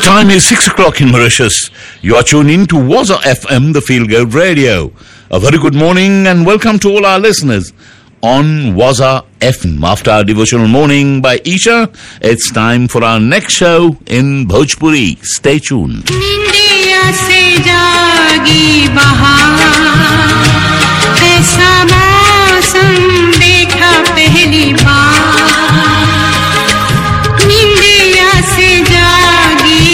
time is 6 o'clock in Mauritius. You are tuned in to Waza FM, the Feel Good Radio. A very good morning and welcome to all our listeners on Waza FM. After our devotional morning by Isha, it's time for our next show in Bhojpuri. Stay tuned. India से जागी बहार ऐसा मौसम देखा पहली बार India से जागी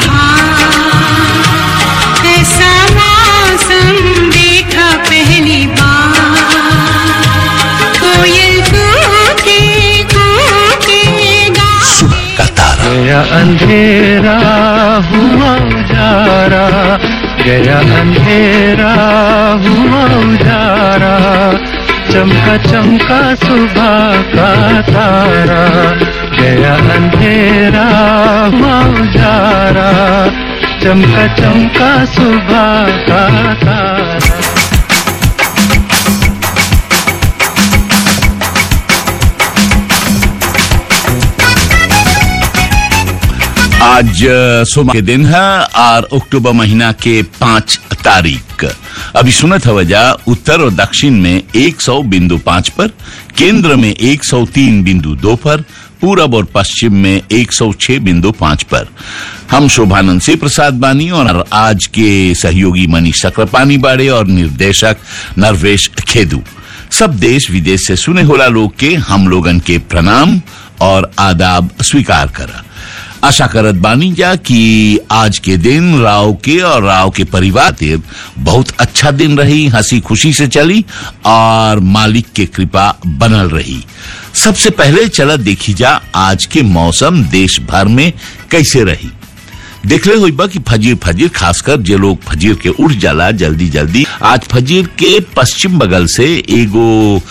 बहार ऐसा मौसम देखा पहली बार कोयल कूके कूके गा सुबह का तारा गया अंधेरा हुआ उजारा गया अंधेरा हुआ उजारा चमका चमका सुबह का तारा गया अंधेरा हुआ उजारा चमका चमका सुबह का तारा आज अ, सोमवार के दिन है और अक्टूबर महीना के पांच तारीख अभी सुनत वजह उत्तर और दक्षिण में 100 बिंदु पांच पर केंद्र में 103 बिंदु दो पर पूरब और पश्चिम में 106 बिंदु पांच पर हम शोभानंद से प्रसाद बानी और आज के सहयोगी मनीष चक्रपानी बाड़े और निर्देशक नरवेश खेदू सब देश विदेश से सुने होला लोग के हम लोगन के प्रणाम और आदाब स्वीकार करा आशा करत बानी जा कि आज के दिन राव के और राव के परिवार के बहुत अच्छा दिन रही हंसी खुशी से चली और मालिक के कृपा बनल रही सबसे पहले चला देखी जा आज के मौसम देश भर में कैसे रही देखले हुई बा कि फजीर फजीर खासकर जे लोग फजीर के उठ जाला जल्दी जल्दी आज फजीर के पश्चिम बगल से एगो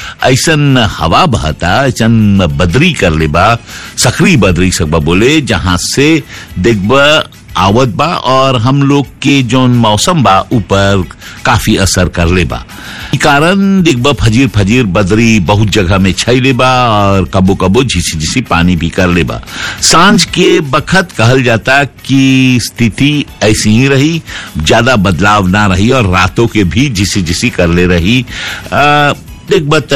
ऐसन हवा बहता ऐसन बदरी कर ले बा सकरी बदरी सकबा बोले जहां से देखबा आवत बा और हम लोग के जौन मौसम बा ऊपर काफी असर कर ले बा ई कारण देखबा फजीर फजीर बदरी बहुत जगह में छैले बा और कबो कबो झिसी झिसी पानी भी कर ले बा सांझ के बखत कहल जाता कि स्थिति ऐसी ही रही ज्यादा बदलाव ना रही और रातों के भी झिसी झिसी कर ले रही आ, एक बत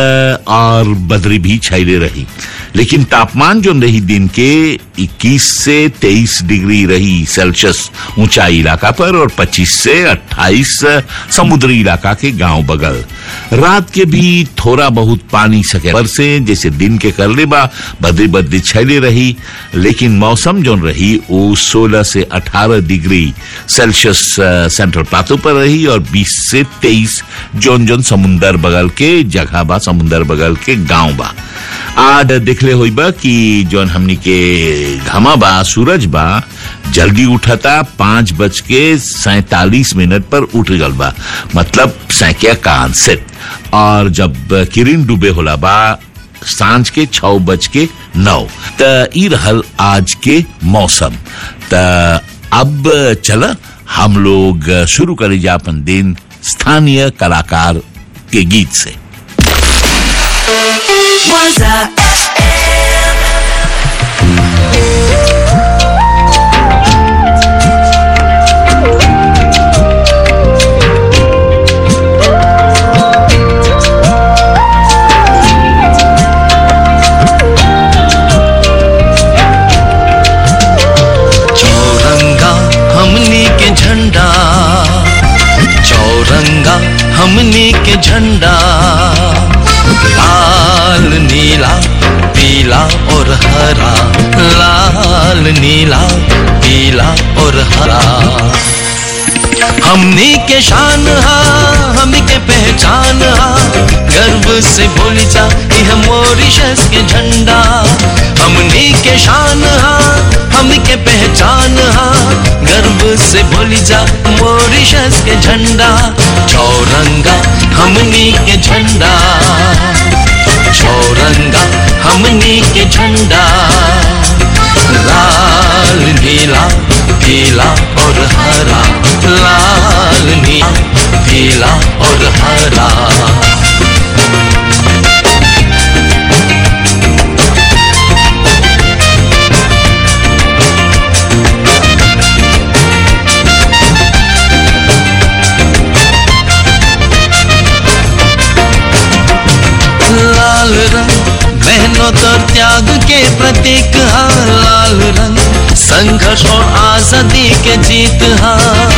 और बदरी भी छैले रही लेकिन तापमान जो रही दिन के 21 से 23 डिग्री रही सेल्सियस ऊंचाई इलाका पर और 25 से 28 समुद्री इलाका के गांव बगल रात के भी थोड़ा बहुत पानी सके पर से जैसे दिन के कर ले बा बदरी बदरी छैले रही लेकिन मौसम जो रही वो 16 से 18 डिग्री सेल्सियस अ, सेंट्रल प्लाटो पर रही और 20 से 23 जोन जोन समुंदर बगल के जगह बा समुंदर बगल के गांव बा आज देखले होई बा कि जोन हमनी के घमा बा सूरज बा जल्दी उठता पांच बज के सैतालीस मिनट पर उठ गल बा मतलब सैकिया कान से और जब किरण डूबे होला बा सांझ के छह बज के नौ त ई रहल आज के मौसम त अब चल हम लोग शुरू करी जा अपन दिन स्थानीय कलाकार के गीत से Waza चौरंगा हमनी के झंडा चौरंगा हमनी के झंडा लाल नीला पीला और हरा लाल नीला पीला और हरा हमनी के शान हा हमनी के पहचान हा गर्व से बोली जा यह मॉरिशस के झंडा हमनी के शान हा हमनी के पहचान हा गर्व से बोली जा मॉरिशस के झंडा चौरंगा हमनी के झंडा चौरंगा हमनी के झंडा लाल नीला पीला और हरा लाल नीला पीला और हरा संघर्ष और आजादी के जीत हाँ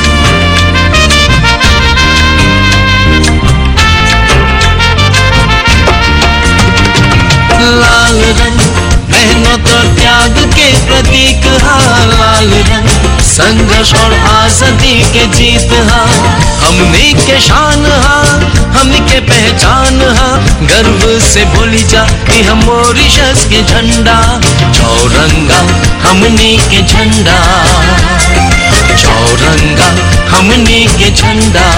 लाल रंग मेहनत और त्याग के प्रतीक हाँ लाल रंग संघर्ष और आजादी के जीत हाँ हमने के शान हाँ हम के पहचान हाँ गर्व से बोली जा कि हम मॉरिशस के झंडा चौरंगा हमने के झंडा चौरंगा हमने के झंडा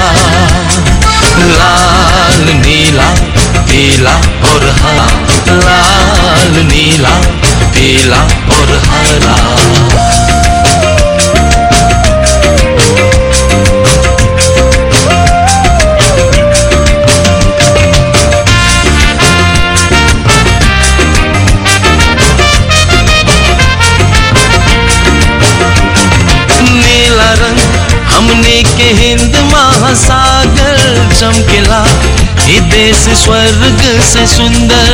लाल नीला पीला और हरा लाल नीला पीला और हरा नीला रंग हमने के हिंद महासागर चमकेला ये देश स्वर्ग से सुंदर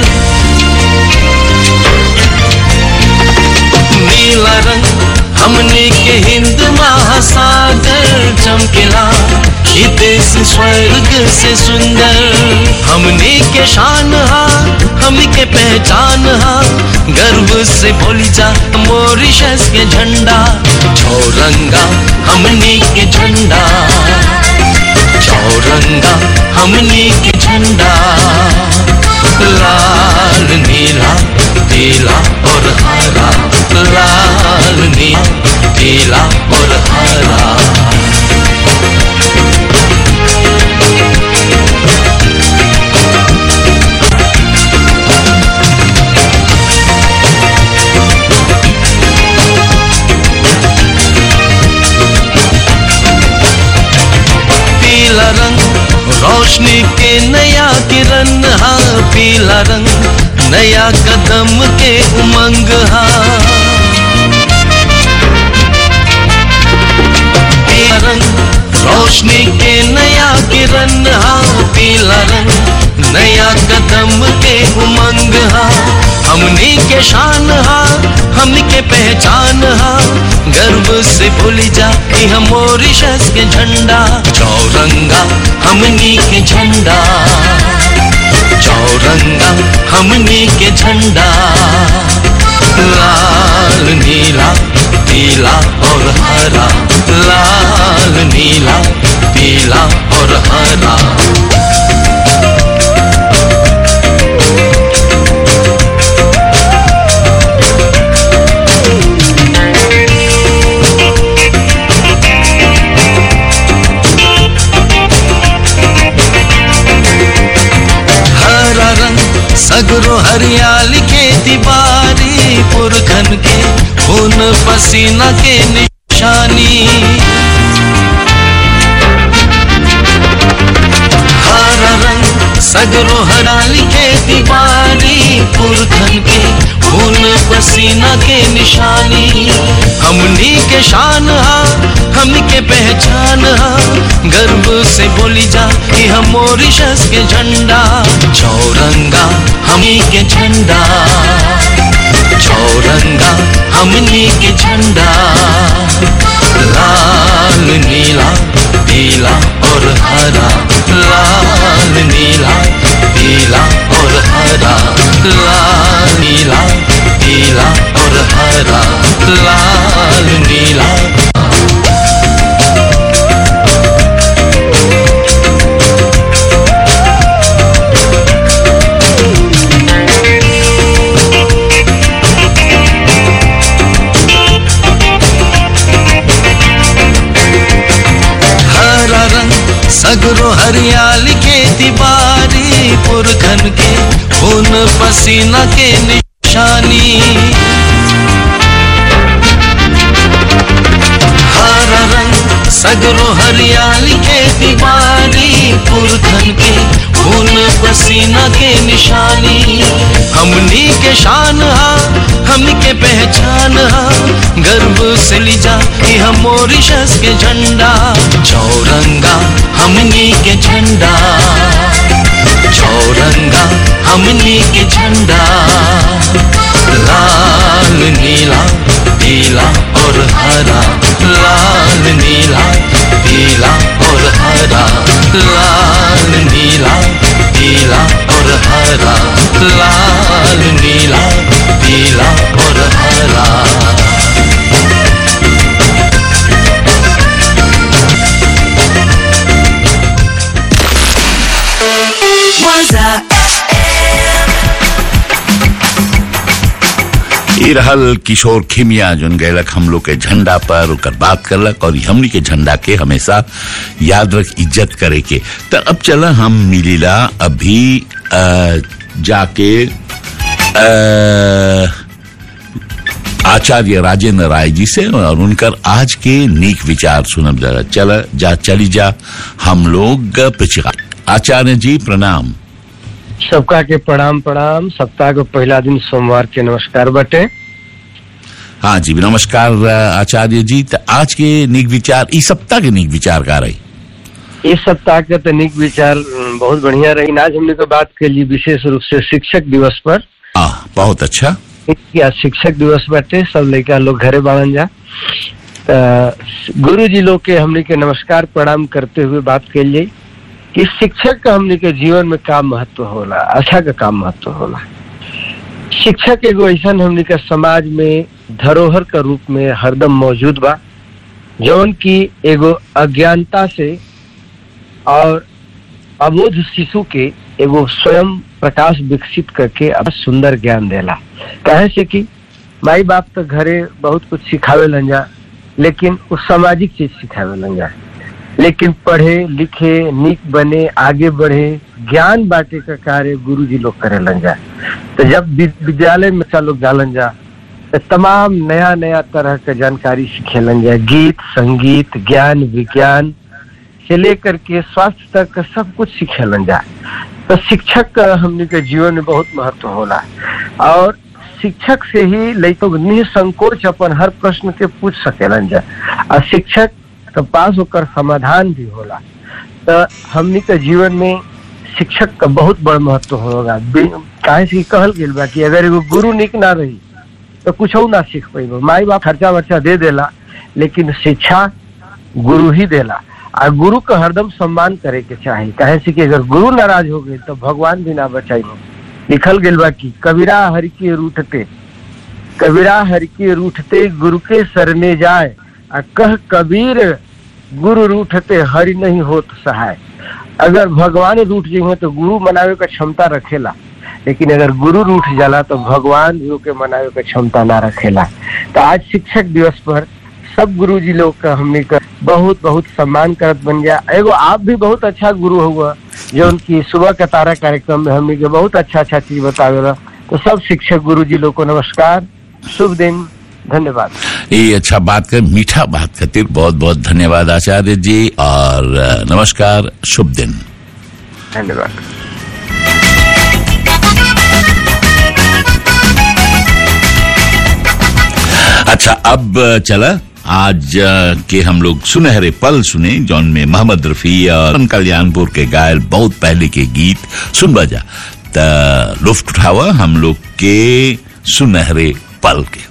नीला रंग हमने के हिंद महासागर चमकेला ये देश स्वर्ग से सुंदर हमने के शान हा हम के पहचान हा गर्व से बोली जा मॉरिशस के झंडा चौरंगा हमने के झंडा चौरंगा हमने के झंडा लाल नीला पीला और हरा लाल नीला पीला और हरा पीला रंग रोशनी के नया किरण हाँ पीला रंग नया कदम के उमंग हाँ पीला रंग रोशनी के नया किरण हाँ पीला रंग नया कदम के उमंग हाँ हमने के शान हाँ हम के पहचान हाँ गर्व से भूली जा कि हम मॉरिशस के झंडा चौरंगा हमनी के झंडा चौरंगा हमनी के झंडा लाल नीला पीला और हरा लाल नीला पीला और हरा हरा रंग सगरो हरियाली खेती बारी पुरखन के खून पसीना के निशानी हरा रंग सगरो हरियाली खेती बारी पुरखन के खून पसीना के निशानी हमनी के शान हा हम के पहचान हा गर्व से बोली जा कि हम मॉरिशस के झंडा चौरंगा हमनी के झंडा चौरंगा हमनी के झंडा लाल नीला पीला और हरा लाल नीला पीला और हरा लाल नीला पीला और हरा लाल नीला हरा रंग सगरो हरियाली खेती बारी पुरखन के खून पसीना के निशानी हरा रंग सगरो हरियाली खेती बारी पुरखन के खून पसीना के निशानी हमनी के शान हा हम के पहचान हा गर्व से ली जा कि हम मॉरिशस के झंडा चौरंगा हमनी के झंडा चौरंगा हमनी के झंडा लाल नीला पीला और हरा लाल नीला पीला और हरा लाल नीला पीला और हरा लाल नीला पीला और हरा ई रहल किशोर खिमिया जोन गैलक हम लोग के झंडा पर ओकर बात करलक और हमनी के झंडा के हमेशा याद रख इज्जत करे के तो अब चला हम मिलीला अभी अ, जाके अ, आचार्य राजेंद्र राय जी से और उनकर आज के नीक विचार सुनब जरा चल जा चली जा हम लोग पिछड़ा आचार्य जी प्रणाम सबका के प्रणाम प्रणाम सप्ताह के पहला दिन सोमवार के नमस्कार बटे हाँ जी नमस्कार आचार्य जी तो आज के नीक विचार इस सप्ताह के नीक विचार का रही इस सप्ताह के तनिक विचार अम, बहुत बढ़िया रही आज हमने तो बात के लिए विशेष रूप से शिक्षक दिवस पर आ, बहुत अच्छा या शिक्षक दिवस बाटे सब लड़का लोग घरे बाड़न जा गुरु जी लोग के हमने के नमस्कार प्रणाम करते हुए बात के लिए कि शिक्षक का हमने के जीवन में का महत्व होला अच्छा का का महत्व होला शिक्षक एगो ऐसा हमने के समाज में धरोहर का रूप में हरदम मौजूद बा जौन की एगो अज्ञानता से और अबोध शिशु के एगो स्वयं प्रकाश विकसित करके अब सुंदर ज्ञान देला कहे से कि माई बाप तो घरे बहुत कुछ सिखावे लन जा लेकिन उस सामाजिक चीज सिखावे लन जा लेकिन पढ़े लिखे नीक बने आगे बढ़े ज्ञान बांटे का कार्य गुरु जी लोग करे लन जा तो जब वि- विद्यालय में बच्चा लोग जालन जा तो तमाम नया नया तरह के जानकारी सिखेलन जा गीत संगीत ज्ञान विज्ञान से लेकर के स्वास्थ्य तक का सब कुछ सिखेलन जा तो शिक्षक का हमने के जीवन में बहुत महत्व होला और शिक्षक से ही लड़कों निसंकोच अपन हर प्रश्न के पूछ सकेलन जा और शिक्षक के पास होकर समाधान भी होला तो हमने के जीवन में शिक्षक का बहुत बड़ महत्व होगा बि- काहे से कि कहल गेल बा कि अगर एगो गुरु निक ना रही तो कुछ ना सीख पैबो माई बाप खर्चा वर्चा दे देला लेकिन शिक्षा गुरु ही देला आ गुरु का हरदम सम्मान करे के चाही काहे से कि अगर गुरु नाराज हो गए तो भगवान भी ना बचाइबो लिखल गेल बा कि कबीरा हरि के रूठते कबीरा हरि के रूठते गुरु के सरने जाए आ कह कबीर गुरु रूठते हरि नहीं होत सहाय अगर भगवान रूठ जाए तो गुरु मनावे का क्षमता रखेला लेकिन अगर गुरु रूठ जाला तो भगवान भी ओके मनावे का क्षमता ना रखेला तो आज शिक्षक दिवस पर सब गुरु जी लोग का हमने का बहुत बहुत सम्मान करत बन गया एगो आप भी बहुत अच्छा गुरु हुआ जो उनकी सुबह का तारा कार्यक्रम में हमने के बहुत अच्छा अच्छा चीज बतावेला तो सब शिक्षक गुरु जी लोग को नमस्कार शुभ दिन धन्यवाद ये अच्छा बात कर मीठा बात खातिर बहुत बहुत धन्यवाद आचार्य जी और अ, नमस्कार शुभ दिन धन्यवाद अच्छा अब अ, चला आज अ, के हम लोग सुनहरे पल सुने जौन में मोहम्मद रफी और कल्याणपुर के गायल बहुत पहले के गीत सुन बजा त लुफ्ट उठावा हम लोग के सुनहरे पल के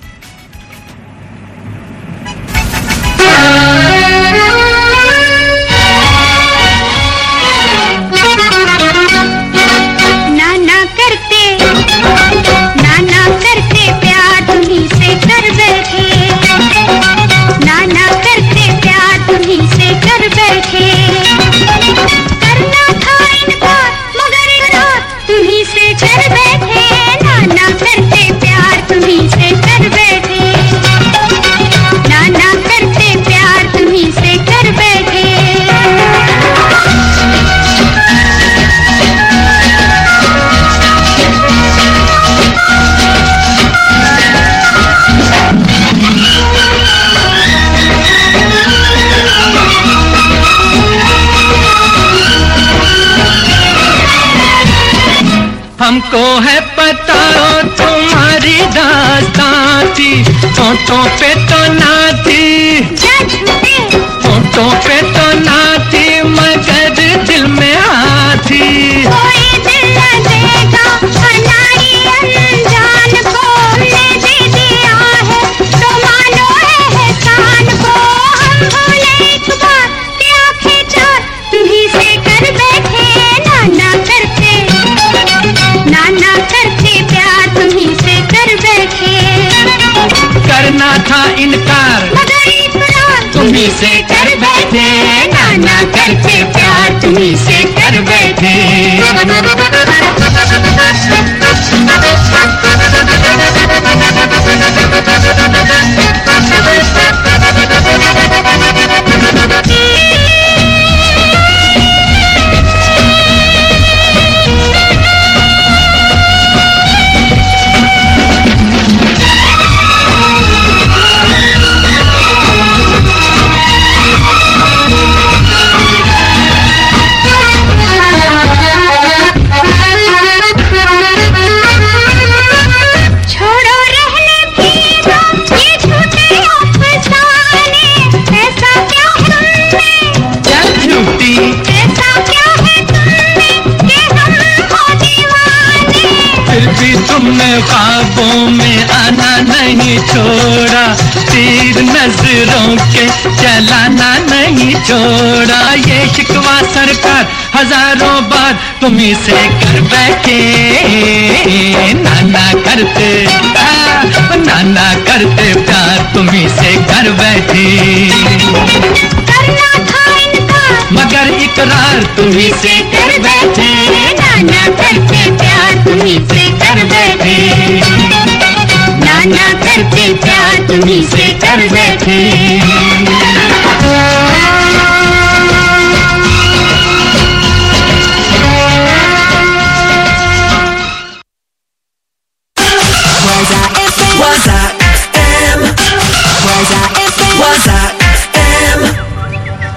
नाना करते नाना करते प्यार तुम्ही से कर बैठे नाना करते प्यार तुम्ही से कर बैठे करना था इनकार मगर इकरार तुम्ही से कर बैठे नाना करते प्यार तुम्ही से कर बैठे नाना करते प्यार तुम्ही से कर बैठे हमको है पता तुम्हारी दास्तां थी फोटो पे तो ना थी क्या झूठे फोटो पे तो ना थी मगर दिल में आती कोई दिल न देगा हमारी अनजान को ले दे दिया है तो मान करते प्यार तुम्ही से कर बैठे छोड़ो रहने भी दो ये झूठे अफसाने ऐसा क्या तुमने चल झूठी ऐसा क्या है तुमने कि हम हो दीवाने फिर भी तुमने ख्वाबों में आना नहीं छोड़ा तीर नजरों के चलाना नहीं छोड़ा ये शिकवा सरकार हजारों बार तुम्ही से कर बैठे नाना करते आ, नाना करते प्यार तुम्ही से कर बैठे करना था इनकार मगर इकरार तुम्ही से कर बैठे नाना करते प्यार तुम्ही से कर बैठे नाना करते प्यार तुम्ही से कर बैठे Waza FM. Waza FM. Waza FM.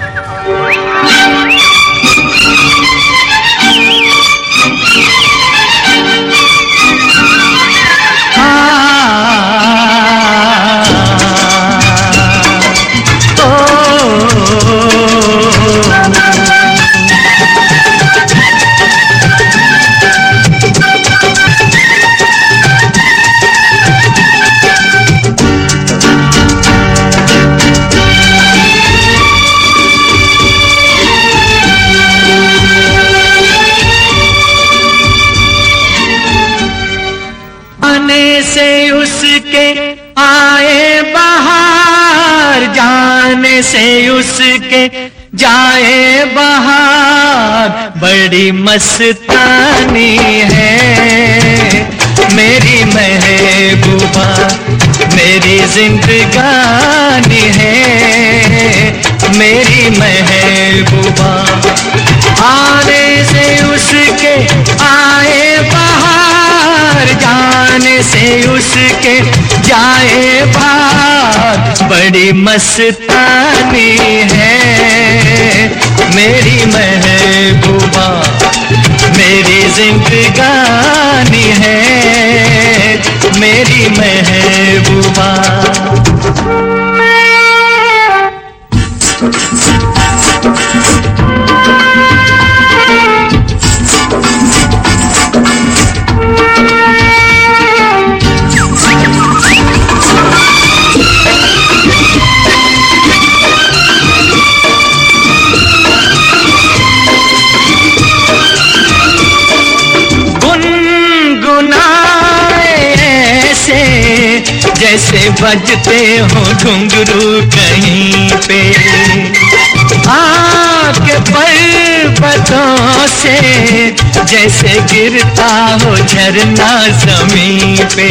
आने से उसके आए बाहर जाने से उसके जाए बाहर बड़ी मस्तानी है मेरी महबूबा मेरी जिंदगानी है मेरी महबूबा आने से उसके आए बाहर जाने से उसके जाए बाहर बड़ी मस्तानी है मेरी महबूबा मेरी जिंदगानी है मेरी महबूबा गुनगुनाए ऐसे जैसे बजते हो घुंघरू कहीं पे आपके पर्वतों से जैसे गिरता हो झरना जमीन पे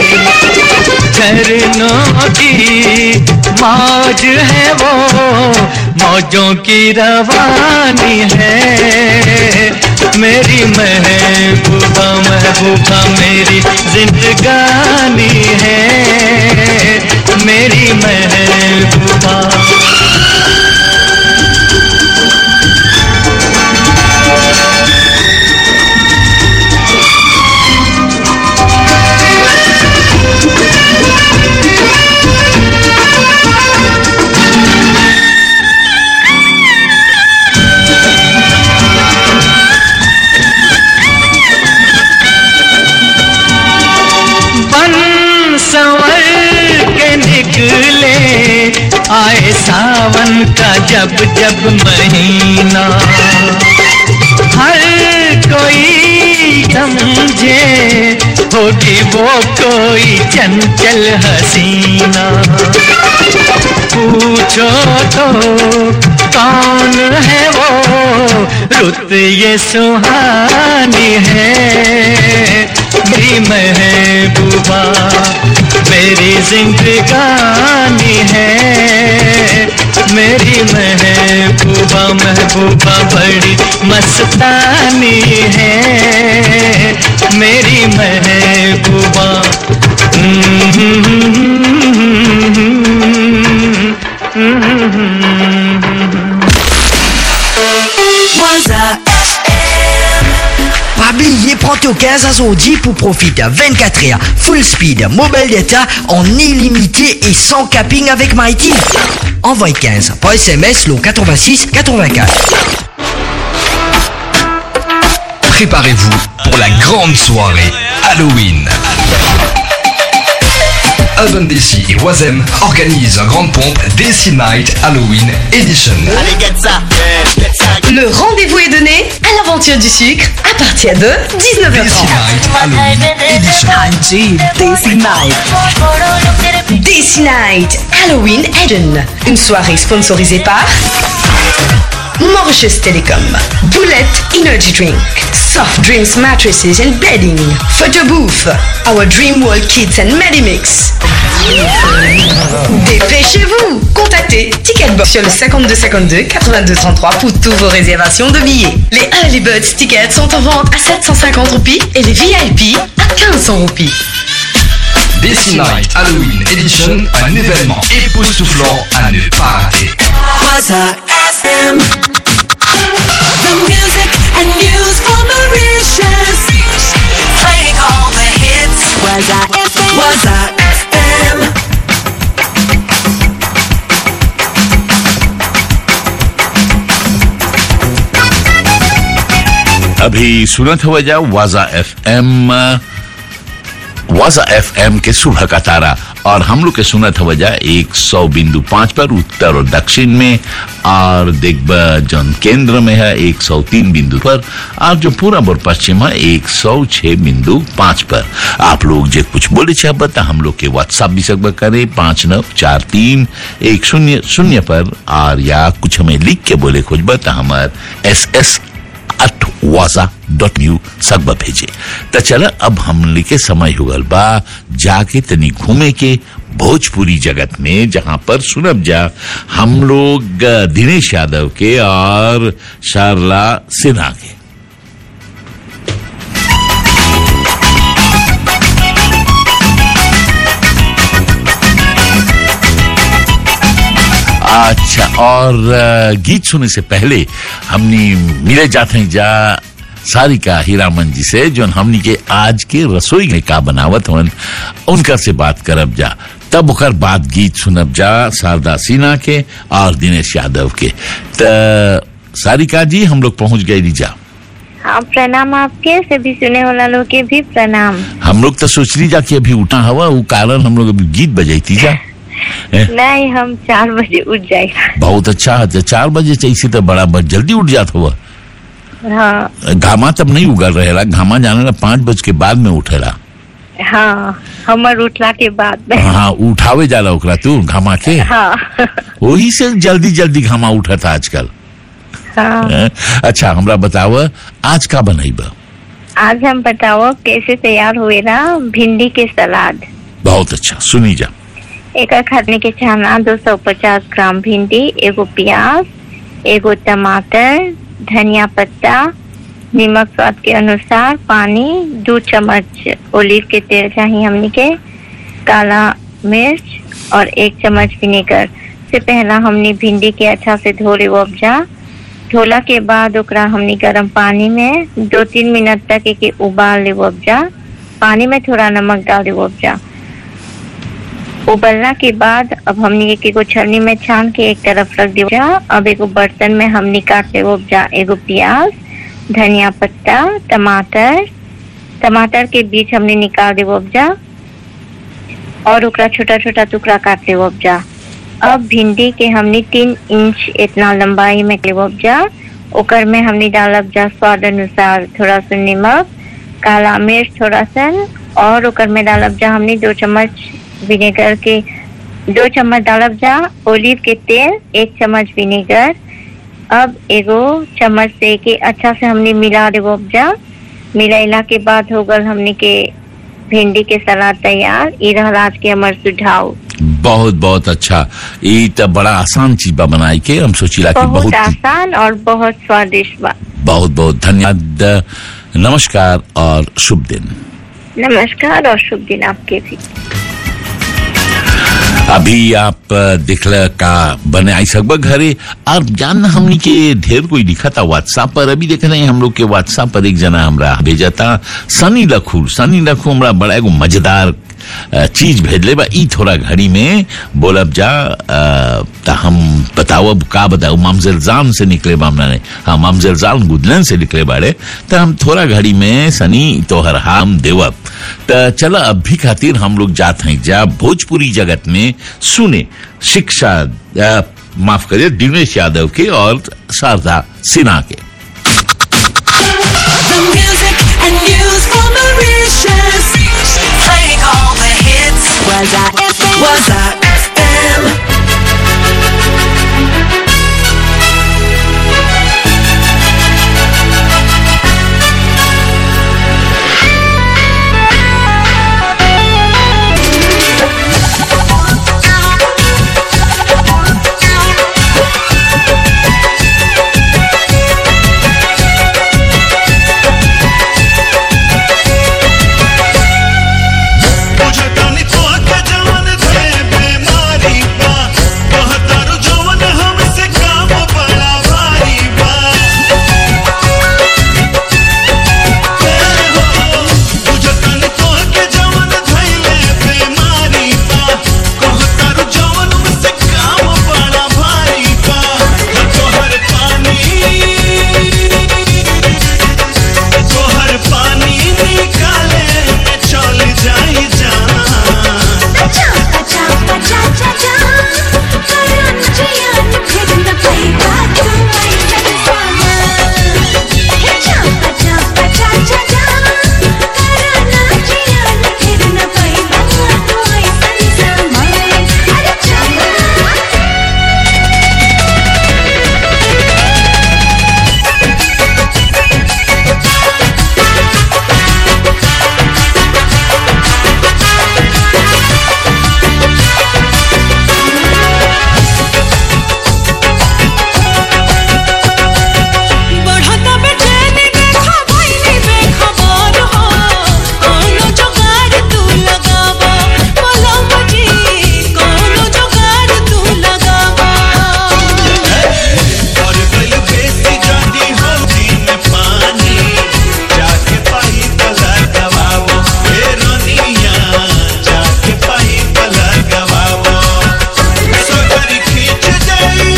झरनों की मौज है वो मौजों की रवानी है मेरी महबूबा महबूबा मेरी जिंदगानी है मेरी महबूबा बन संवर के निकले आए सावन का जब जब महीना हर कोई समझे होगी वो कोई चंचल हसीना पूछो तो कौन है वो रुत ये सुहानी है मेरी महबूबा मेरी जिंदगानी है मेरी महबूबा महबूबा बड़ी मस्तानी है मेरी महबूबा Waza Pas oublier, prends ton 15 à son 10 pour profiter 24 heures, full speed, mobile data en illimité et sans capping avec Mighty. Envoie 15 par SMS le 86 84. Préparez-vous pour la grande soirée Halloween. Urban DC et Wazem organisent en grande pompe DC Night Halloween Edition. Le rendez-vous est donné à l'aventure du sucre à partir de DC 19h30. Night Halloween Edition. Daisy Night. Daisy Night Halloween Eden. Une soirée sponsorisée par Mauritius Telecom, Bullet Energy Drink, Soft Dreams Mattresses and Bedding, Photo Booth, Our Dream World Kids and Medimix. Dépêchez-vous Contactez Ticketbox sur le 5252 82 33 pour toutes vos réservations de billets. Les Early Birds tickets sont en vente à 750 roupies et les VIP à 1500 roupies. DC Night Halloween Edition, un événement époustouflant à ne pas rater. Waza FM. The music and news for Mauritius. Playing all the hits. Waza FM. Waza FM. अभी सुनत हुआ जा वाजा F M वाजा F M के सुबह का तारा और हम लोग के सुनत हुआ जा एक सौ बिंदु पांच पर उत्तर और दक्षिण में और देखब जौन केंद्र में है एक सौ तीन बिंदु पर और जो पूरब और पश्चिम है एक सौ छह बिंदु पांच पर आप लोग जो कुछ बोले चाहब तो हम लोग के व्हाट्सएप भी सकब करे पांच नौ चार तीन एक शून्य शून्य पर और या कुछ हमें लिख के बोले खोजब तो हमार एस एस अट वाजा डॉट यू सकबा भेजे त चल अब हमने के समय हो गल बा जाके तनी घूमे के भोजपुरी जगत में जहां पर सुनब जा हम लोग अ, दिनेश यादव के और शारला सिन्हा के अच्छा और अ, गीत सुनने से पहले हमनी मिले जाते हैं जा सारिका हीरामन जी से जो हमनी के आज के रसोई में का बनावत हवन उनका से बात करब जा तब ओकर बाद गीत सुनब जा शारदा सिन्हा के और दिनेश यादव के त सारिका जी हम लोग पहुंच गए रीजा हाँ प्रणाम आपके सभी सुने वाला लोग के भी प्रणाम हम लोग तो सोच ली जा कि अभी उठा हवा वो कारण हम लोग अभी गीत बजाई जा ए, नहीं हम चार बजे उठ जाएगा बहुत अच्छा है चार बजे चाहिए तो बड़ा बड़ जल्दी उठ जात हुआ हाँ घामा तब नहीं उगल रहेला घामा जाने ला पाँच बज के बाद में उठेला हाँ हमर उठला के बाद में हाँ उठावे जाला ओकरा तू घामा के हाँ वही से जल्दी जल्दी घामा उठत आजकल हाँ हैं? अच्छा हमरा बताव आज का बनैब आज हम बताओ कैसे तैयार हुए ना भिंडी के सलाद बहुत अच्छा सुनी जा एक खाने के छाना 250 ग्राम भिंडी एगो प्याज एगो टमाटर धनिया पत्ता नमक स्वाद के अनुसार पानी दो चम्मच ओलिव के तेल चाहिए हमनी के काला मिर्च और एक चम्मच विनेगर से पहला हमनी भिंडी के अच्छा से धो ले उपजा धोला के बाद ओकरा हमनी गर्म पानी में दो तीन मिनट तक एके उबाल ले उपजा पानी में थोड़ा नमक डाल दे उपजा उबलना के बाद अब हमनी एक एगो छलनी में छान के एक तरफ रख दे उपजा अब एगो बर्तन में हमनी काट ले उपजा एगो प्याज धनिया पत्ता टमाटर टमाटर के बीच हमने निकाल दे उपजा और ओकरा छोटा छोटा टुकड़ा काट ले उपजा अब भिंडी के हमने तीन इंच इतना लंबाई में ले उपजा ओकर में हमने डालब जा स्वाद अनुसार थोड़ा सा नमक काला मिर्च थोड़ा सा और ओकर में डालब जा हमने दो चम्मच विनेगर के दो चम्मच डालब जा ओलिव के तेल एक चम्मच विनेगर अब एगो चम्मच से के अच्छा से हमने मिला देबो उपजा मिलाइला के बाद हो गल हमने के भिंडी के सलाद तैयार ई रहल आज के हमर सुझाव बहुत बहुत अच्छा ये तो बड़ा आसान चीज बा बनाई के हम सोचिला कि बहुत बहुत आसान और बहुत स्वादिष्ट बा बहुत बहुत धन्यवाद नमस्कार और शुभ दिन नमस्कार और शुभ दिन आपके भी अभी आप अ, दिखला का बने आई सकबा घरे और जानना हमनी के ढेर कोई लिखा था व्हाट्सएप पर अभी देख रहे हैं हम लोग के व्हाट्सएप पर एक जना हमरा भेजा था सनी लखू सनी लखू हमरा बड़ा एगो मजेदार अ, चीज भेजले बा ई थोड़ा घड़ी में बोलब जा अ, त हम बताओ का बताओ मामजरजान से निकले बा हमने हाँ मामजरजान गुदलन से निकले बाड़े त हम थोड़ा घड़ी में सनी तोहर हम देवब त चला अब भी खातिर हम लोग जात हैं जा भोजपुरी जगत में सुने शिक्षा अ, माफ करिए दिनेश यादव के और शारदा सिन्हा के The music and news for Mauritius. Playing all the hits. Was I FM? Was I FM? मुझे तनी तो के जवन थे बीमारी बा कहतारू जवन हमसे काम बड़ा भारी बा ए हो, मुझे तनी तो के जवन धइले बीमारी बा कहतारू जवन हमसे काम बड़ा भारी बा तोहर पानी तोहर पानी निकाले में चल जाई जान अच्छा अच्छा अच्छा अच्छा अच्छा करण जियान फिर न पईगा तू ऐसन सामा अच्छा अच्छा अच्छा अच्छा अच्छा करण जियान फिर न पईगा तू ऐसन सामा अरे चला बढ़ता बेचैनी देखा भइनी बेखबर हो कोनो जुगाड़ तू लगावा मलम जी कोनो जुगाड़ तू लगावा और गल बेसी जानी हो दिन पानी जाके पाई पला गवावो ए रनिया जाके पाई पला गवावो सगरी खींच जाई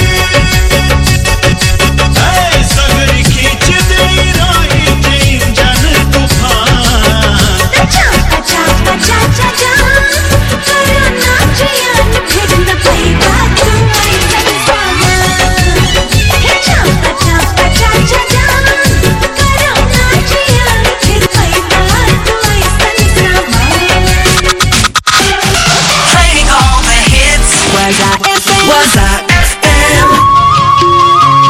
ए सगरी खींच देई रही दिन जन तूफान अच्छा अच्छा अच्छा अच्छा अच्छा करण जियान फिर न पईगा तू ऐसन सामा अच्छा अच्छा अच्छा अच्छा अच्छा करण जियान फिर पईगा तू ऐसन सामा Playing all the hits. Was I FM? Was I FM?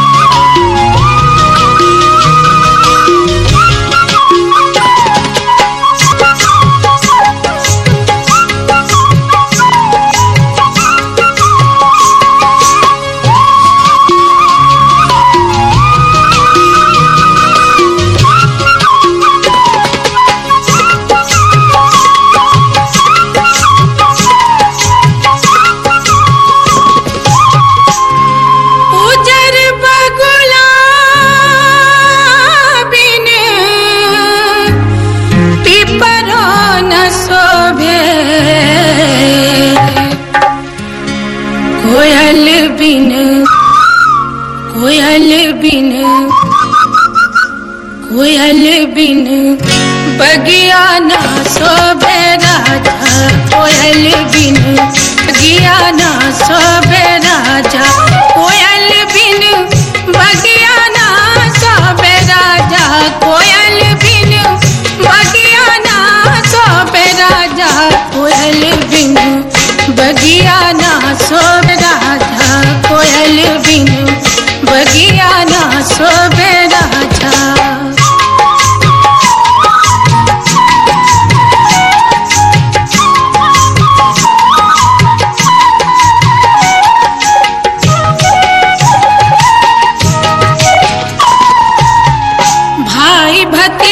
उजर बगुला बिन पिपरो न शोभे कोयल बिन कोयल बिन कोयल बिन बगिया न शोभे राजा कोयल बिन बगिया न शोभे राजा कोयल बिन बगिया न शोभे राजा कोयल बिन बगिया न शोभे राजा कोयल बिन बगिया ना शोभ राधा कोयल बिन बगिया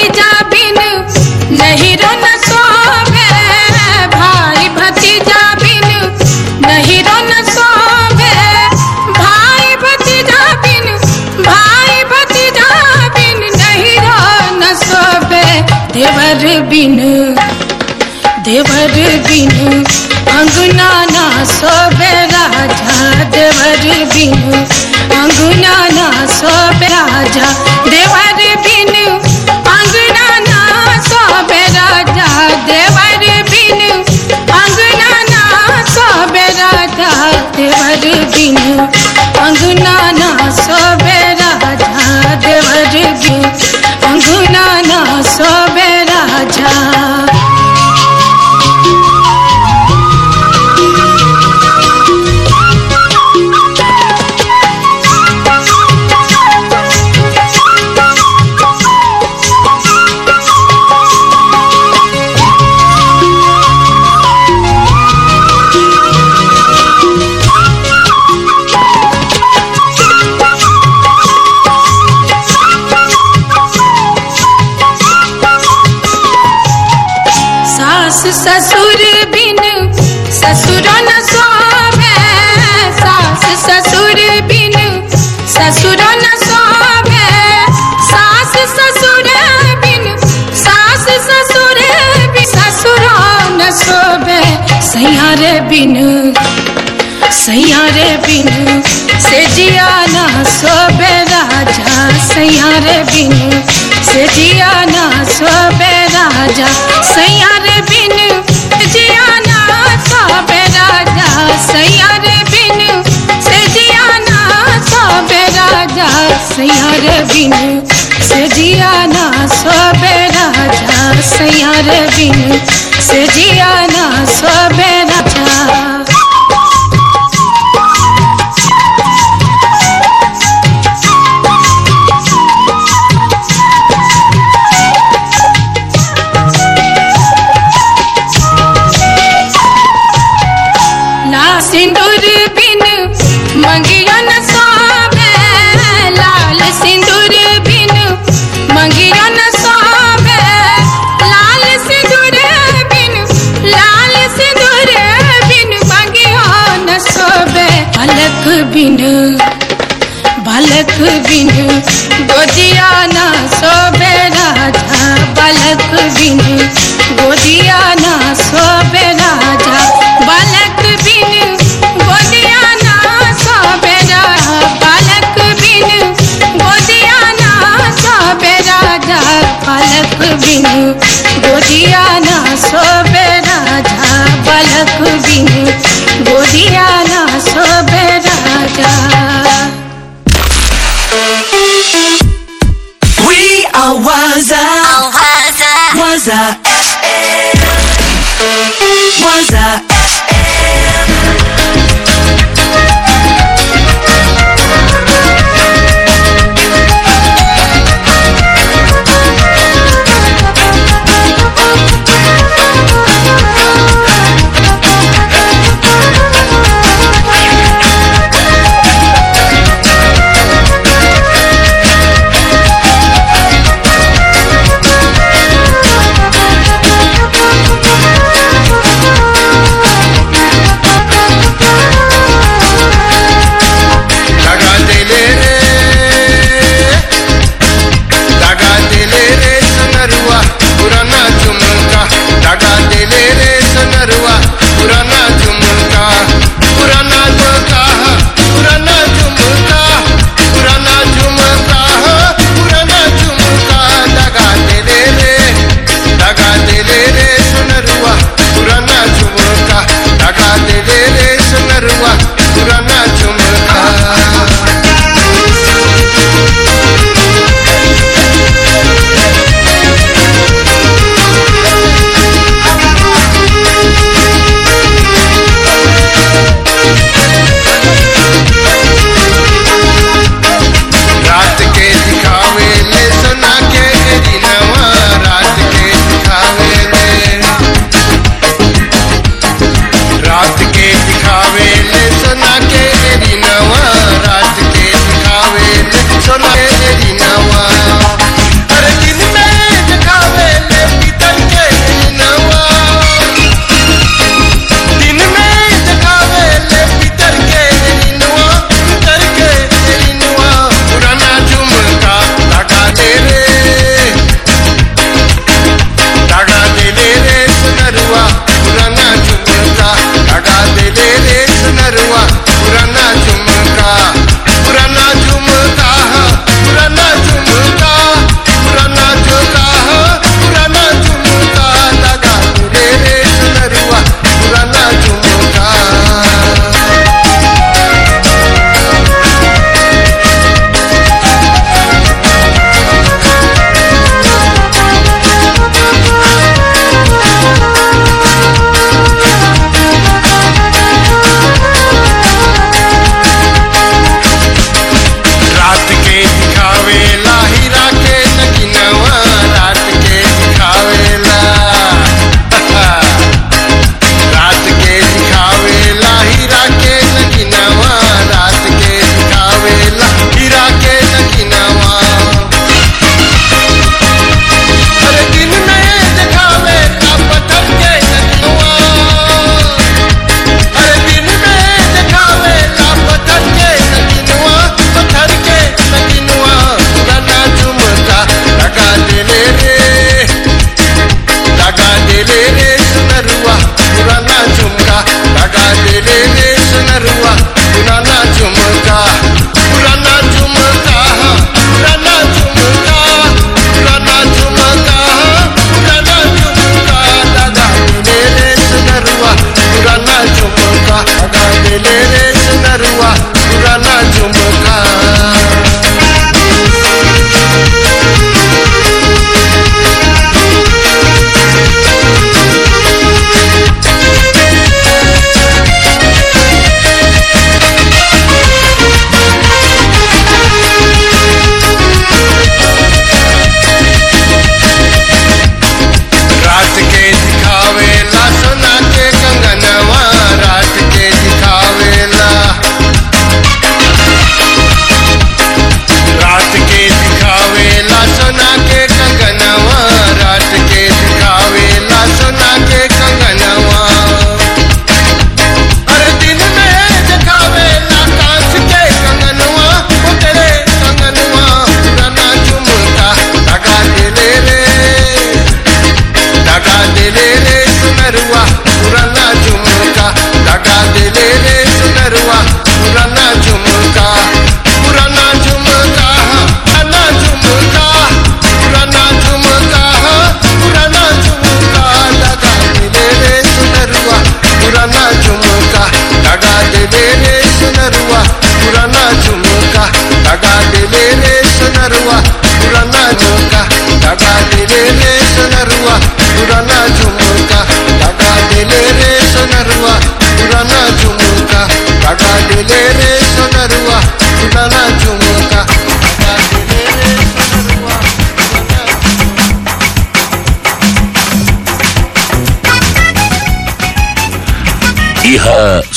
भतीजा बिन नहीं रन सोवे भाई भतीजा बिन नहीं रन सोवे भाई भतीजा बिन भाई भतीजा बिन नहीं रन सोवे देवर बिन देवर बिन अंगना ना सोबे राजा देवर बिन अंगना ना सोबे राजा देवर बिन अंगना ना सोबे राजा देवर बिन अंगना ना सोबे राजा देवर बिन अंगना ना सोबे राजा देवर बिन अंगना ना सोबे राजा सास ससुर बिन ससुर न सोवे सास ससुर बिन ससुर न सोवे सास ससुर बिन सास ससुर बिन ससुर न सोवे सैयारे बिन सैयारे बिन से जिया ना सोबे राजा सैयारे बिन से जिया ना सोबे राजा सैयारे बिन जिया ना सोबे राजा सैयारे बिन से जिया ना सोबे राजा सैयारे बिन से जिया ना सोबे राजा सैयारे बिन से जिया ना सोबे राजा ला सिंदूर बिन मंगिया न सोवे लाल सिंदूर बिन मंगिया न सोवे लाल सिंदूर बिन लाल सिंदूर बिन मंगिया न सोवे बालक बिन बालक बिन गोदिया न सोबे राजा बालक बिन गोदिया न सोबे राजा बालक बिन गोदिया न सोबे राजा बालक बिन गोदिया न सोबे राजा बालक बिन गोदिया न सोबे राजा बालक बिन गोदिया न सोबे राजा We are Waza. Waza FM. Waza FM.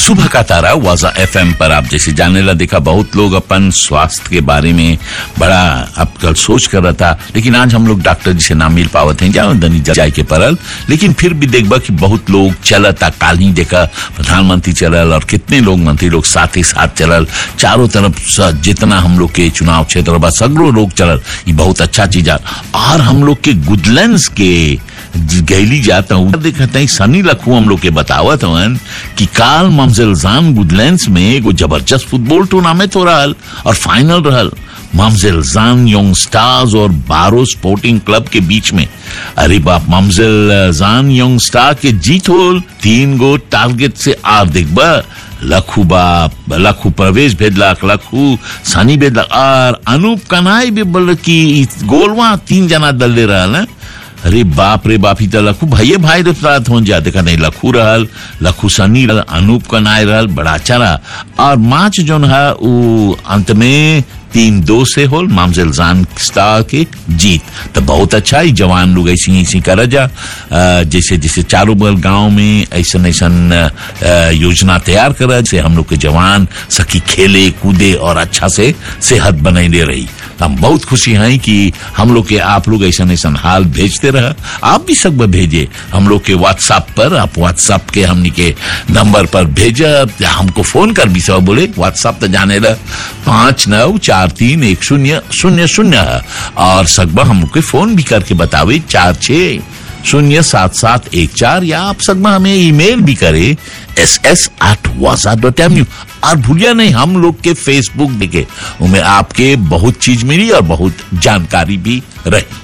सुबह का तारा वाजा एफएम पर आप जैसे जाने ला देखा बहुत लोग अपन स्वास्थ्य के बारे में बड़ा अब कल सोच कर रहा था लेकिन आज हम लोग डॉक्टर जी से ना मिल पावत हैं जाओ दनी जाए के परल लेकिन फिर भी देखबा कि बहुत लोग चलता काल ही देखा प्रधानमंत्री चलल और कितने लोग मंत्री लोग साथ ही साथ चलल चारों तरफ स- जितना हम लोग के चुनाव क्षेत्र बा सगरो लोग चलल ये बहुत अच्छा चीज है और हम लोग के गुडलैंड्स के गैली जाता हूँ देखता है सनी लखू हम लोग के बतावत हवन कि काल ममजलजान गुडलैंड्स में एगो जबरदस्त फुटबॉल टूर्नामेंट हो रहल और फाइनल रहल ममजलजान यंग स्टार्स और बारो स्पोर्टिंग क्लब के बीच में अरे बाप ममजलजान यंग स्टार के जीत होल तीन गो टारगेट से आर देखबा लखू बाप लखू प्रवेश भेजलक लखू सनी भेजलक और अनूप कनाई भी बोल कि ई गोलवा तीन जना दल रहल हैं अरे बाप रे बाप ही तो लखू भाइये भाई रे साथ हो जा देखा नहीं लखू रहल लखू सनी रहल अनूप कनाय रहल बड़ा अच्छा रहा और माच जोन है वो अंत में तीन दो से होल मामजेल जान स्टार के जीत तो बहुत अच्छा ही जवान लोग ऐसी ऐसी कर जा अ, जैसे जैसे चारों बगल गांव में ऐसा ऐसा योजना तैयार कर से हम लोग के जवान सकी खेले कूदे और अच्छा से सेहत बनैले रही तो हम बहुत खुशी हैं कि हम लोग के आप लोग ऐसा ऐसा हाल भेजते रह आप भी सब भेजे हम लोग के व्हाट्सएप पर आप व्हाट्सएप के हमनी के नंबर पर भेजा हमको फोन कर भी सब बोले व्हाट्सएप तो जाने ला पाँच नौ चार तीन एक शून्य शून्य शून्य है और सकबा हम लोग के फोन भी करके बतावे चार छः शून्य सात सात एक चार या आप सकमा हमें ईमेल भी करे एस एस एट वासा डॉट एम यू और भूलिया नहीं हम लोग के फेसबुक देखे उनमें आपके बहुत चीज मिली और बहुत जानकारी भी रही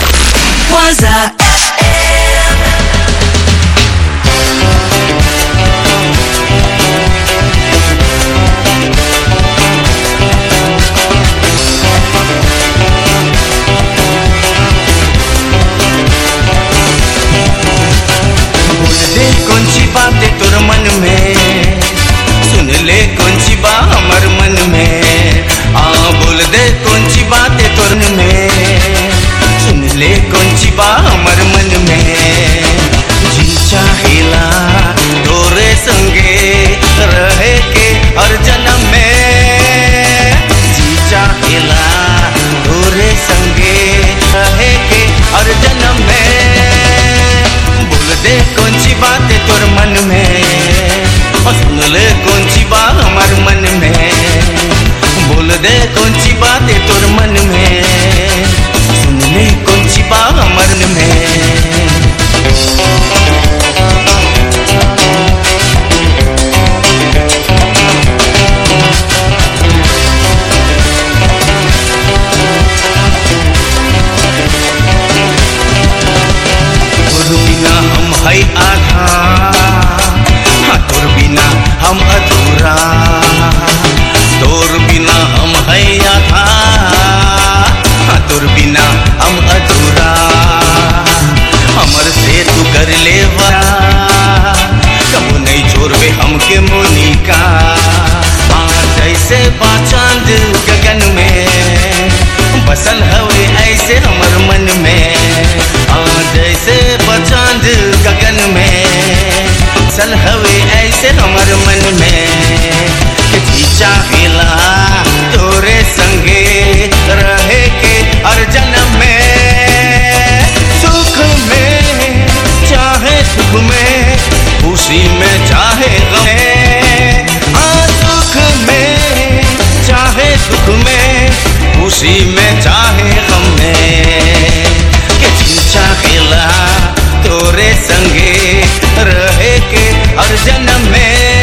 Waza बोल दे कौन सी बात है तोर मन में सुन ले कौन सी बात हमर मन में आ बोल दे कौन सी बात है तोर मन में सुन ले कौन सी बात हमर मन में जी चाहेला तोरे संगे रहे के हर जन्म में जी चाहेला तोरे संगे रहे के हर जन्म में बोल दे कौन सी बात है तोर मन में और सुन ले कौन सी बात हमार मन में बोल दे कौन सी बात है तोर मन में सुन ले कौन सी बात हमार मन में तोर बिना हम है आधा हाँ तोर बिना हम अधूरा तोर बिना हम है आधा हाँ तोर बिना हम अधूरा हमर से तू कर ले वादा कबो नहीं छोड़बे हमके मोनिका हाँ जैसे बाचांद गगन में बसल हवे ऐसे हमर मन में हाँ जैसे बचांद गगन में बसल हवे ऐसे हमर मन में कि जी चाहेला तोरे संगे रहे के हर जन्म में सुख में चाहे सुख में खुशी में चाहे गम में हाँ सुख में चाहे सुख में खुशी में चाहे गम में कि जी चाहेला तोरे संगे रहे के हर जन्म में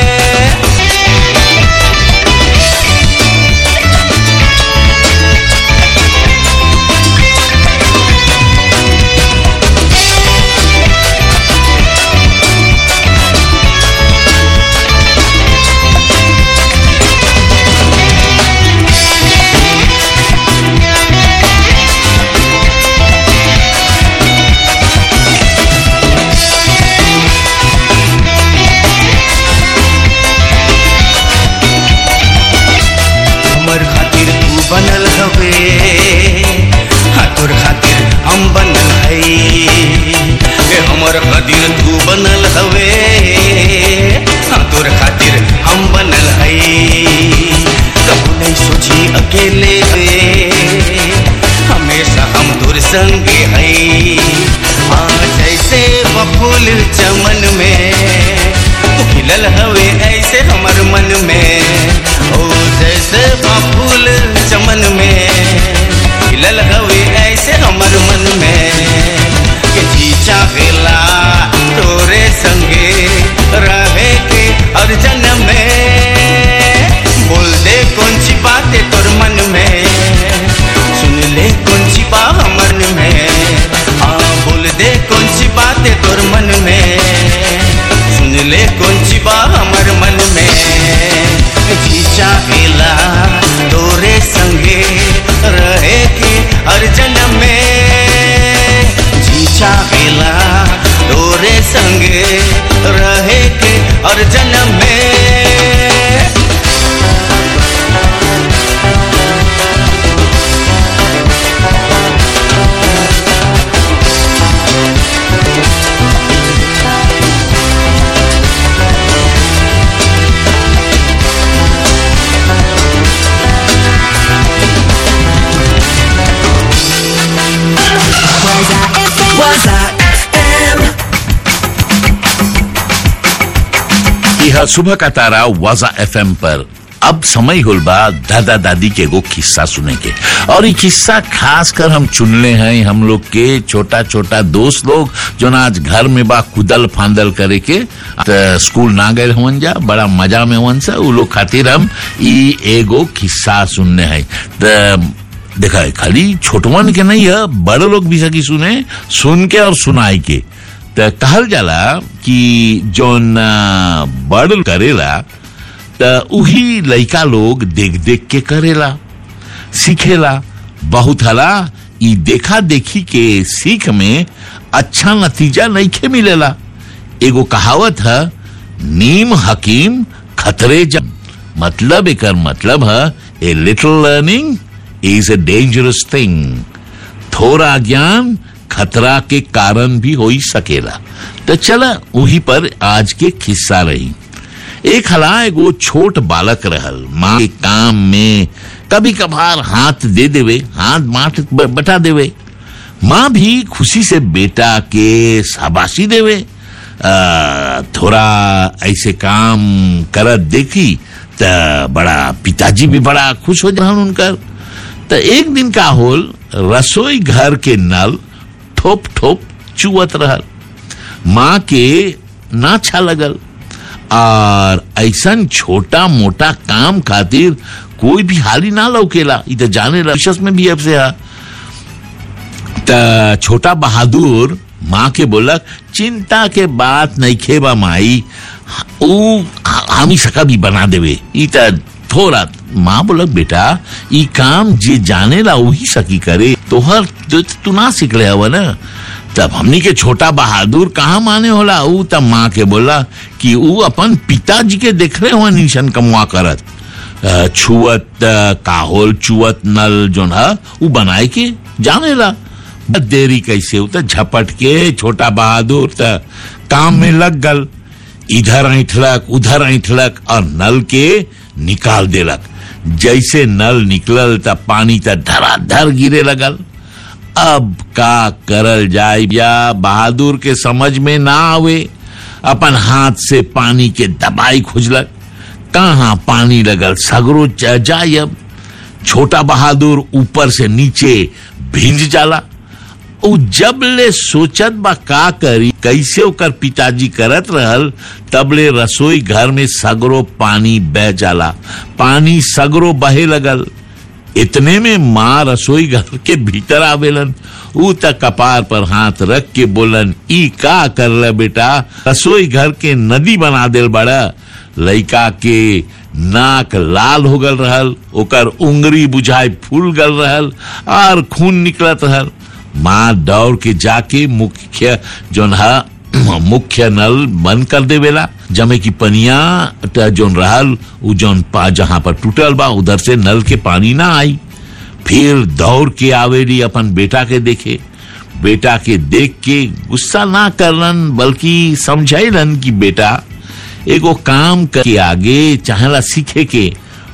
हमर खातिर तू बनल हवे हाँ तोर खातिर हम बनल है ए हमर खातिर तू बनल हवे हाँ तोर खातिर बूझी अकेले वे हमेशा हम दूर संगे है आ जैसे बफूल चमन में तू खिलल हवे ऐसे हमर मन में ओ जैसे बफूल चमन में खिलल हवे ऐसे हमर मन में के जी चाहेला तोरे संगे रहे के हर जन्म में बोल दे कौन सी बात है तोर मन में सुन ले कौन सी बात हमर में हाँ बोल दे कौन सी बात है तोर मन में सुन ले कौन सी बात हमर मन में जी चाहेला तोरे संगे रहे के हर जन्म में जी चाहेला तोरे संगे रहे के हर जन्म में Waza FM. यह सुबह का तारा वाजा एफएम पर अब समय होल बा दादा दादी के एगो किस्सा सुने के और ये किस्सा खास कर हम चुनले हैं हम लोग के छोटा छोटा दोस्त लोग जो ना आज घर में बा कुदल फांदल करे के त स्कूल ना गए हवन जा बड़ा मजा में हवन सा उ लोग खातिर हम ई एगो किस्सा सुनने हैं त देखा है, खाली छोटवन के नहीं है बड़े लोग भी सकी सुने सुन के और सुनाई के त कहल जाला कि जोन आ, बड़ करेला त उही लइका लोग देख देख के करेला सीखेला बहुत हला ई देखा देखी के सीख में अच्छा नतीजा नहीं खे मिलेला एगो कहावत है नीम हकीम खतरे जब मतलब एकर मतलब है a little learning is a dangerous thing थोड़ा ज्ञान खतरा के कारण भी हो ही सकेला तो चला वही पर आज के किस्सा रही एक हला एगो छोट बालक रहल माँ के काम में कभी कभार हाथ दे देवे हाथ माथ ब- बटा देवे माँ भी खुशी से बेटा के शाबाशी देवे आ, थोड़ा ऐसे काम करत देखी त बड़ा पिताजी भी बड़ा खुश हो जान उनकर त एक दिन का होल रसोई घर के नल ठोप ठोप चुअत रहल माँ के ना अच्छा लगल और ऐसन छोटा मोटा काम खातिर कोई भी हाली ना लौकेला इ त जाने रशस में भी अब से है त छोटा बहादुर माँ के बोलक चिंता के बात नहीं खेबा माई ऊ हम ही सका भी बना देवे ई त थोड़ा माँ बोलक बेटा ई काम जे जाने ला वही सकी करे तोहर जो तू ना सीख ले हवा ना तब हमनी के छोटा बहादुर कहाँ माने होला ऊ तब माँ के बोला कि ऊ अपन पिताजी के देख रहे हो निशन कमुआ करत अ, छुअत अ, काहोल चुअत नल जोन है ऊ बनाए के जाने ला बस देरी कैसे ऊ त झपट के छोटा बहादुर त काम में लग गल इधर ऐठलक उधर ऐठलक और नल के निकाल देलक जैसे नल निकलल त पानी त धराधर गिरे लगल अब का करल जाए या बहादुर के समझ में ना आवे अपन हाथ से पानी के दबाई खुजलक कहाँ पानी लगल सगरो च- जाए अब छोटा बहादुर ऊपर से नीचे भिंज जाला उ जब ले सोचत बा का करी कैसे ओकर पिताजी करत रहल तबले रसोई घर में सगरो पानी बह जाला पानी सगरो बहे लगल इतने में माँ रसोई घर के भीतर आवेलन ऊ त कपार पर हाथ रख के बोलन ई का कर रहा बेटा रसोई घर के नदी बना देल बड़ा लइका के नाक लाल हो गल रहल ओकर उंगरी बुझाई फूल गल रहल और खून निकलत रहल माँ दौड़ के जाके मुख्य जोन है मुख्य नल बंद कर देवेला जमे की पनिया त जोन रहल उ जोन पा जहां पर टूटल बा उधर से नल के पानी ना आई फिर दौड़ के आवेली अपन बेटा के देखे बेटा के देख के गुस्सा ना करलन बल्कि समझाइलन कि बेटा एगो काम के आगे चाहेला सीखे के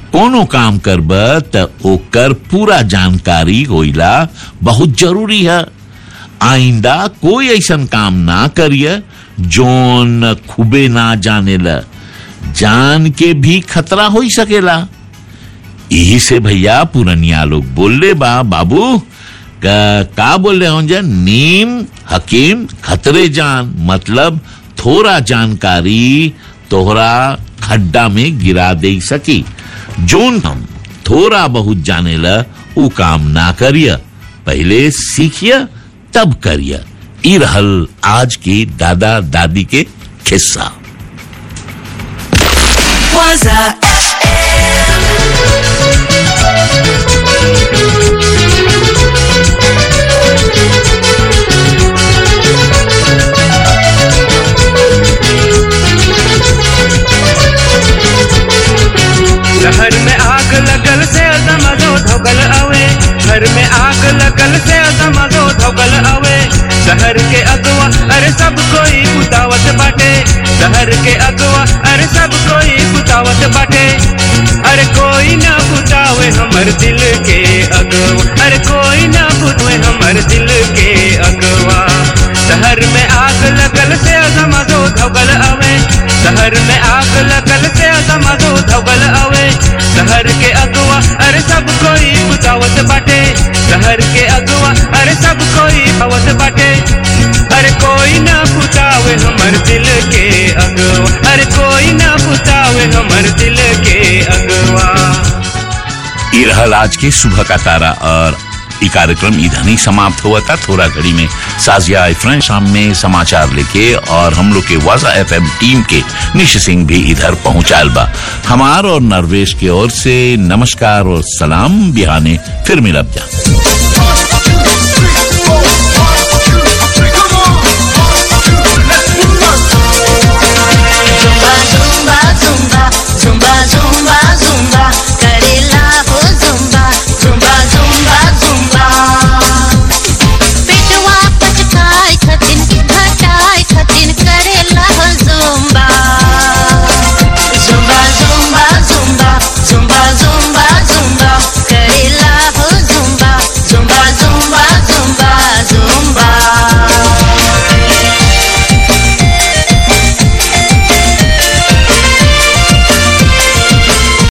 कोनो काम करब त ओकर पूरा जानकारी होइला बहुत जरूरी है आइंदा कोई ऐसन काम ना करिए जोन खूबे ना जानेला जान के भी खतरा हो ही सकेला यही से भैया पुरनिया लोग बोले बा बाबू का, का बोल रहे हों नीम हकीम खतरे जान मतलब थोड़ा जानकारी तोहरा खड्डा में गिरा दे सकी जोन हम थोड़ा बहुत जाने ला उ काम ना करिए पहले सीखिए तब करिए ई रहल आज की दादा दादी के किस्सा Waza शहर में आग लगल से दमदो धोगल अवे घर में आग लगल से दमदो धोगल अवे शहर के अगवा अरे सब कोई कुतावत बाटे शहर के अगवा अरे सब कोई कुतावत बाटे अरे कोई ना बुतावे हमर दिल के अगवा अरे कोई ना बुतवे हमर दिल के अगवा शहर में आग लगल से दमदो धोगल अवे शहर में आग लगल से दमदो धोगल अवे शहर के अगवा अरे सब कोई बुतावत बाटे शहर के अगवा अरे सब कोई आवत बाटे अरे कोई ना बुतावे हमर दिल के अगवा अरे कोई ना बुतावे हमर दिल के अगवा ये रहल आज के सुबह का तारा और ये कार्यक्रम इधर ही समाप्त हुआ था थोड़ा घड़ी में साजिया फ्रेंड शाम में समाचार लेके और हम लोग के वाजा एफएम टीम के निश सिंह भी इधर पहुंचाल बा हमार और नरवेश की ओर से नमस्कार और सलाम बिहाने फिर मिलब जा